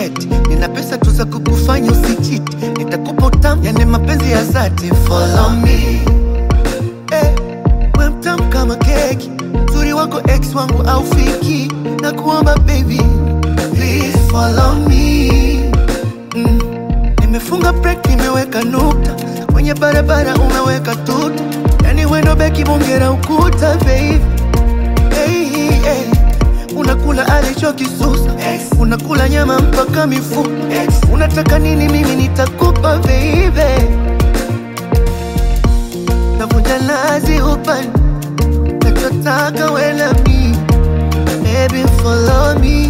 eti nina pesa tu za kukufanya usichiti, nitakupa utamu, yani mapenzi ya dhati. Follow me eh, we mtamu kama keki, uzuri wako ex wangu au fiki, na kuomba baby please follow me mm. Nimefunga break, nimeweka nukta kwenye barabara, umeweka tuta, yani wendo beki bongera ukuta baby hey, hey. Unakula alichokisusa unakula nyama mpaka mifupa unataka nini? Mimi nitakupa baby, navunja lazi upande nachotaka wela mi baby follow me,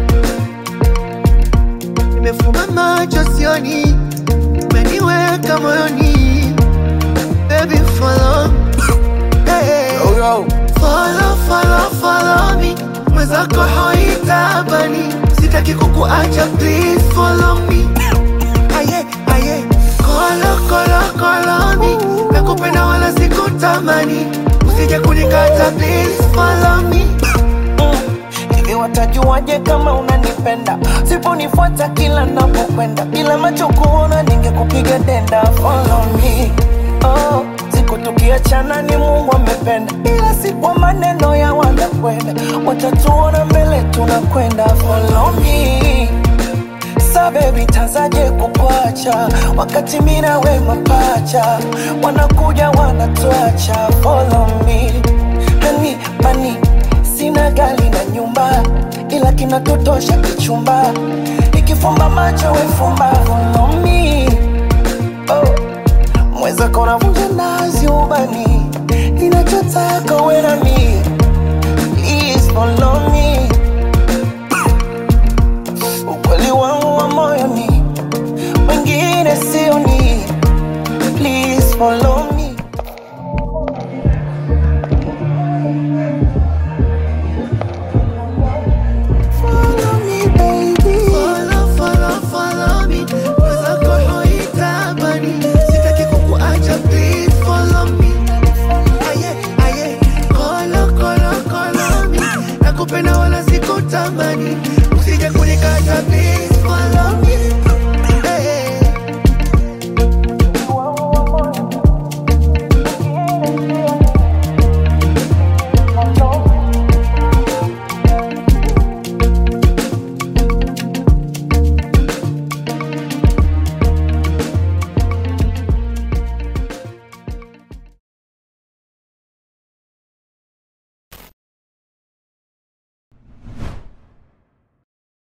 nimefumba macho sioni, umeniweka moyoni baby follow hey. Yo, yo. Follow, follow, follow me mwenzako hoitabani sitaki kukuacha please follow me aye aye kolo kolo kolo me nakupenda wala sikutamani usije kunikata please follow me Hivi watajuaje kama unanipenda? Siponifuata kila napokwenda, bila macho kuona ningekupiga denda. Follow me, oh, siku tukiachana ni Mungu amependa, ila si kwa maneno ya wanakwenda, watatuona mbele tunakwenda. Follow me Sa baby tazaje kukwacha wakati mina we mapacha wanakuja wanatuacha follow me hani mani sina gari na nyumba ila kinatutosha kichumba ikifumba macho wefumba